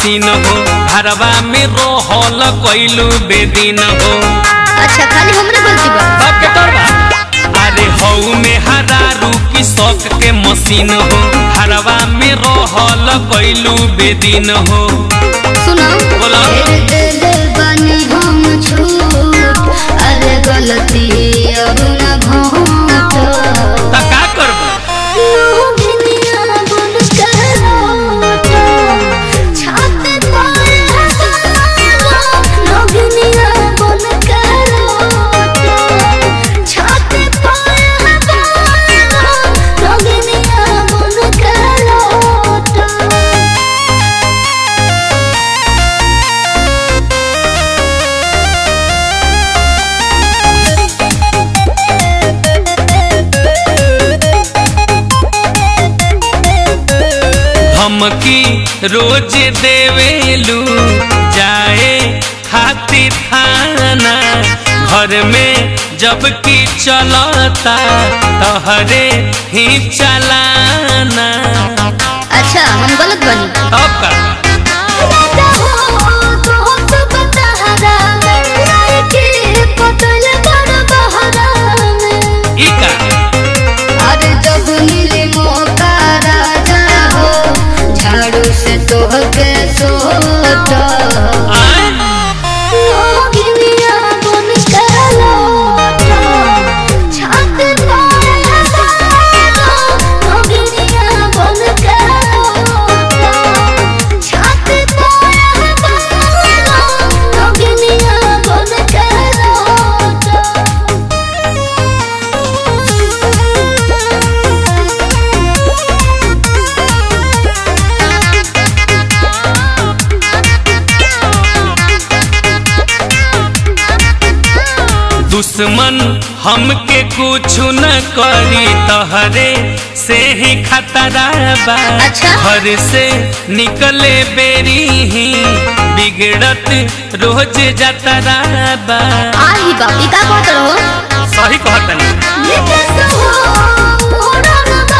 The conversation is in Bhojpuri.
मशीन हो घरवा में रोहल कैलू बेदीन हो अच्छा खाली हमरे गलती बा सबके तोर बा अरे हऊ में हरारू की शौक के मशीन हो घरवा में रोहल कैलू बेदीन हो सुनो बोला। फेर दिल बनी हम छूट अरे गलती अब न घोट त का करबो लोभिनिया बन के लौट, छाते पर हजारों लोभिनिया बन के लौट, छाते पर हजारों लोभिनिया बन के लौट। धमकी रोज देवेलू जाए खातिर थाना घर में जब की चलता तहरे ही चलाना अच्छा हम गलत बनी तब का ई का अरे जब मिले मौका राजा हो झाड़ू से तोहके सोट आय? लोगिनिया बन के लौट, छाते पर हजारों लोगिनिया बन के लौट, छाते पर हजारों लोगिनिया बन के लौट। दुश्मन हमके कुछ न करी तहरे से ही खतरा बा अच्छा। घर से निकले बेरी ही बिगड़त रोज जतरा बा आही बाप ई का कहत रहो सही कहतनी निकस हो मोरा न